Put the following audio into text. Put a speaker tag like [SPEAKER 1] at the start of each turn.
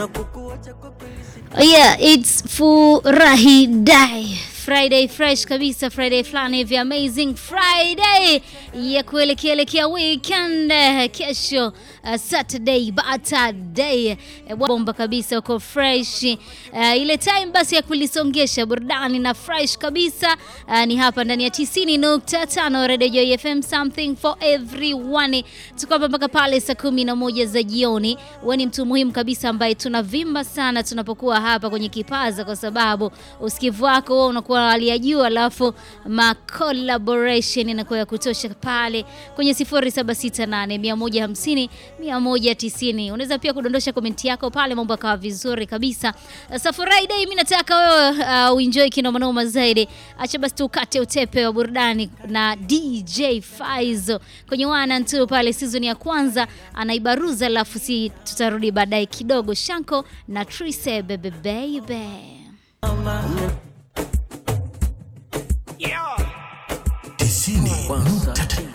[SPEAKER 1] Yeah, it's furahi day Friday fresh kabisa, Friday fulani hivi amazing Friday ya kuelekeelekea weekend. Kesho uh, Saturday Saturday uh, bomba kabisa, uko fresh uh, ile time basi ya kulisongesha burudani na fresh kabisa uh, ni hapa ndani ya 90.5 Radio Joy FM, something for everyone. Tuko hapa mpaka pale saa kumi na moja za jioni. Wewe ni mtu muhimu kabisa ambaye tunavimba sana tunapokuwa hapa kwenye kipaza, kwa sababu usikivu wako wewe unakuwa hali ya juu, alafu ma collaboration inakuwa ya kutosha pale kwenye 0768 150 190. Unaweza pia kudondosha komenti yako pale, mambo yakawa vizuri kabisa. Sasa Friday, mimi nataka wewe uh, uenjoy kinomanoma zaidi. Acha basi tukate utepe wa burudani na DJ Faizo kwenye one and two pale, season ya kwanza anaibaruza, alafu si tutarudi baadaye kidogo. Shanko na Trise bebe baby
[SPEAKER 2] tisini nukta tatu